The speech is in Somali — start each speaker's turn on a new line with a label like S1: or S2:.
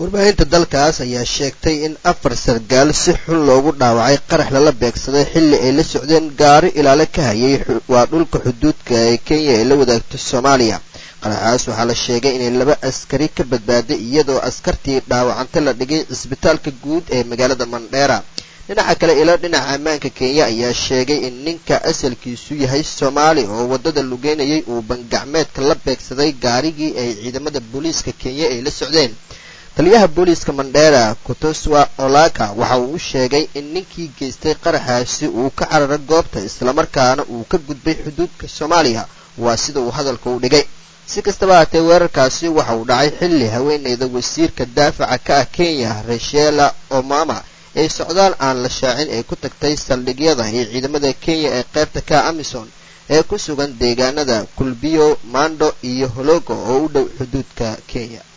S1: warbaahinta dalkaas ayaa sheegtay in afar sargaal si xun loogu dhaawacay qarax lala beegsaday xilli ay la socdeen gaari ilaale ka hayay waa dhulka xuduudka ee kenya ay la wadaagto soomaaliya qaraxaas waxaa la sheegay inay laba askari ka badbaaday iyadoo askartii dhaawacanta la dhigay cisbitaalka guud ee magaalada mandheera dhinaca kale ilo dhinaca ammaanka kenya ayaa sheegay in ninka asalkiisu yahay soomaali oo waddada lugeynayay uu bangacmeedka la beegsaday gaarigii ay ciidamada booliiska kenya ay la socdeen taliyaha booliiska mandheera kutoswa olaka waxa uu u sheegay in ninkii geystay qaraxaasi uu ka carara goobta islamarkaana uu ka gudbay xuduudka soomaaliya waa sida uu hadalka u dhigay si kastaba haatee weerarkaasi waxa uu dhacay xilli haweeneyda wasiirka daafaca ka ah kenya rashela omama ee socdaal aan la shaacin ay ku tagtay saldhigyada iyo ciidamada kenya ee qaybta ka amison ee ku sugan deegaanada kulbiyo mando iyo hologo oo u dhow xuduudka kenya